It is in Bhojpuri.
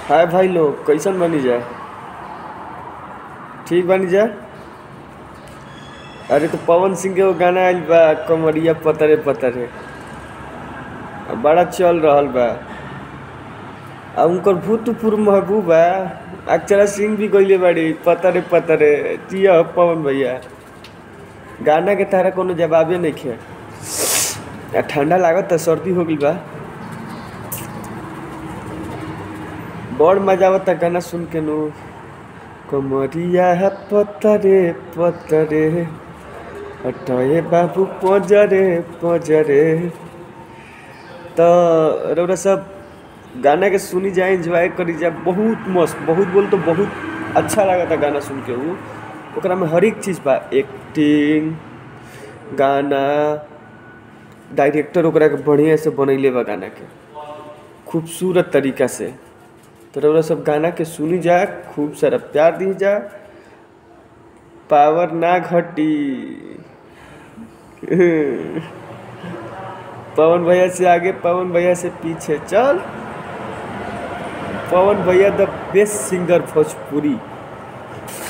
हाय भाई लोग कैसन बनी जाए ठीक बनी जाए अरे तो पवन सिंह के वो गाना आइल बा कमरिया पतरे पतरे आ बड़ा चल रहल बा आ उनकर भूतपूर्व महबूबा अक्षरा सिंह भी गईले बाड़ी पतरे पतरे जिया पवन भैया गाना के तारा कोनो जवाबे नहीं खे आ ठंडा लागत त सर्दी हो गई बा बड़ मजा आवता गाना सुन के नु कमरिया है पतरे पतरे हटए बाबू पजरे पजरे तो रउरा सब गाना के सुनी जाए एंजॉय करी जाए बहुत मस्त बहुत बोल तो बहुत अच्छा लगा था गाना सुन के ऊ ओकरा में हर एक चीज़ बा एक्टिंग गाना डायरेक्टर ओकरा के बढ़िया से बनैले बा गाना के खूबसूरत तरीका से तो रउरा सब गाना के सुनी जा खूब सारा प्यार दी जा पावर ना घटी पवन भैया से आगे पवन भैया से पीछे चल पवन भैया द बेस्ट सिंगर भोजपुरी